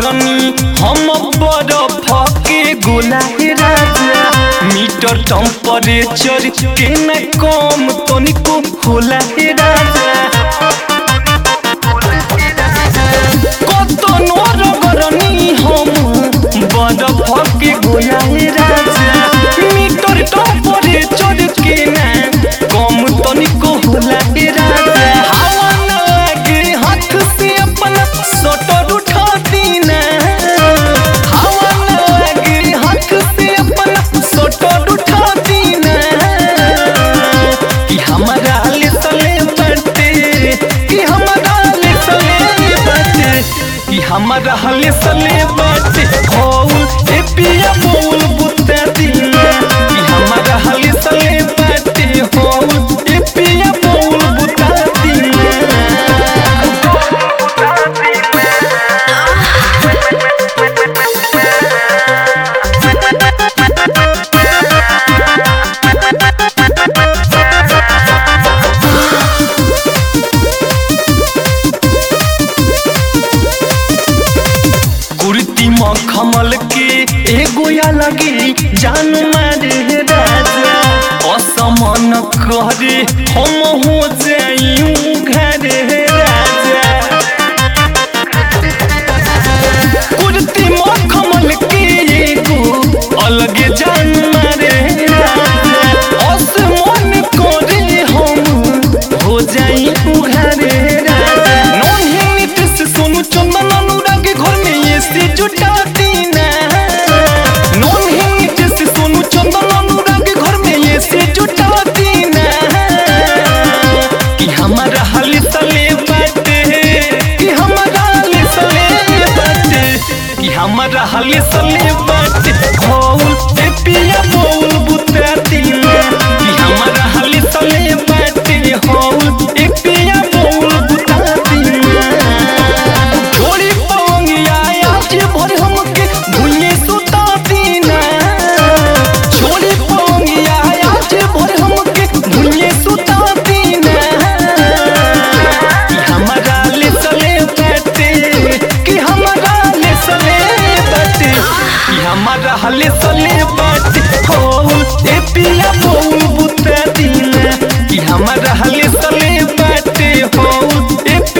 गरनी हम बरफ के गोला हे राजा मीटर टेम्परेचर के न कम तनिको होला हे राजा কত নরগরনি হম বড় ফকে গোলায় রাজা মিটর টপরে চড়কে না কম তনিক হোলায় রাজা হাওয়া না লাগে হাত से अपना सोटर उठाती ना हवा ना लगे हाथ से अपना सोटर उठाती ना कि हमारा ले सले बटे कि हमारा ले सले बटे कि हमारा हले सले बटे होल ए पिया बोल बुत्ता दीना कि हमारा हले सले बटे होल ए पिया बोल बुत्ता दीना कुर्ती मखमल के एगो या लगे जान मारे राजा असमन करे हम हो जाइयूं घरे राजा कुर्ती मखमल के एगो अलगे जान मारे राजा असमन करे हम हो जाइयूं घरे राजा नन्हे नीतीश सोनू चंदन अनुराग घर में ये से जुटाती ना नन्हे नीतीश सोनू चंदन अनुराग घर में ये से जुटाती ना कि हमारा हाल सले बाटे कि हमारा हाल सले बाटे कि हमारा हाल सले बाटे होल ए पिया बोल बुता दीना कि हमारा हाल सले बाटे होल ए पिया बोल बुता दीना छोड़ी पवंगिया आज भर हमके भूले सुता दीना छोड़ी पवंगिया आज भर हमके भूले सुता दीना कि हमारा ले सले बैठे कि हमारा ले सले बैठे कि हमारा हले सले बैठे हो ए पिया बोल बुता दीना कि हमारा हले सले बैठे हो ए